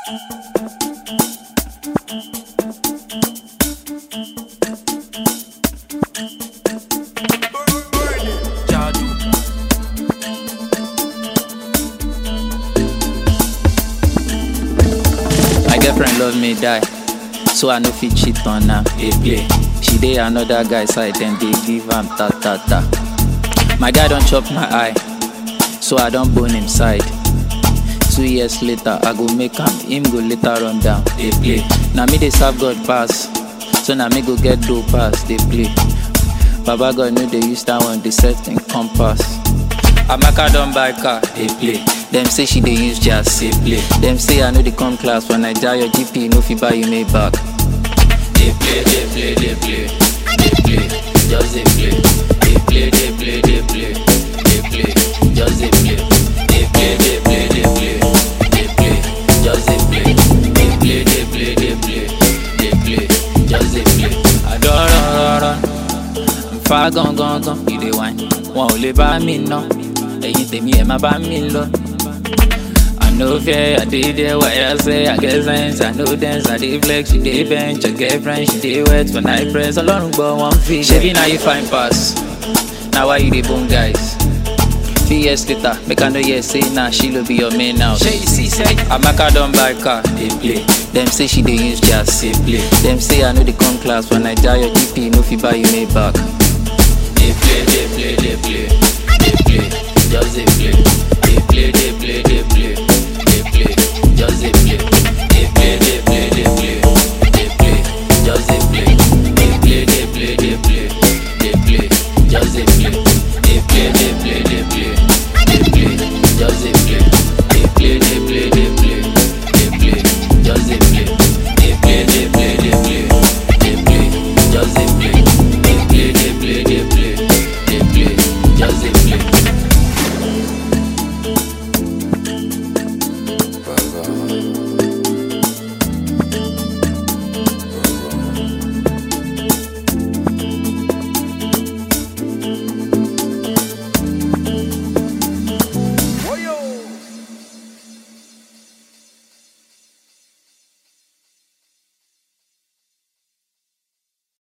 My girlfriend love me die, so I no fit cheat on her. Dey play. She dey another guy side, then dey give am ta ta ta. My guy don chop my eye, so I don bone him side. Two years later, I go make am, him go later run down. Dey play. Na me dey serve God pass, so na me go get dough pass. Dey play. Baba God no dey use that one, dey set in compass. Amaka don buy car, dey play. Dem say she dey use jazz, dey play. Dem say I no dey come class for Naija, your GP no fit buy you Maybach. Dey play, dey play, dey play, dey play, just dey play. Dey play, dey play, dey play, dey play, just dey play. Dey play, dey play, dey play, dey play, just dey play. Dey play, dey play, dey play, dey play, just dey play. I don run, run, run. Nfa gangan gan, you dey whine. Wọn ò lè bá mi ná, ẹ̀yin tèmi ẹ̀ má bá mi lọ. I no fear, I dey there why I say I get sense, I know dance, I dey flex, she dey bench, your girlfriend, she dey wet for night press, ọlọ́run gbọ́ wọn fi. Ṣebí na you fine pass, na why you dey bone guys? Few years later, make I know hear say na she no be your main now. Shey you see say Amaka don buy car, dey play. Dem say she dey use jazz, dey play. Dem say I no dey come class for Naija, your GP no fit buy you Maybach. Dey play, dey play, dey play, dey play, just dey play. Dey play, dey play, dey play.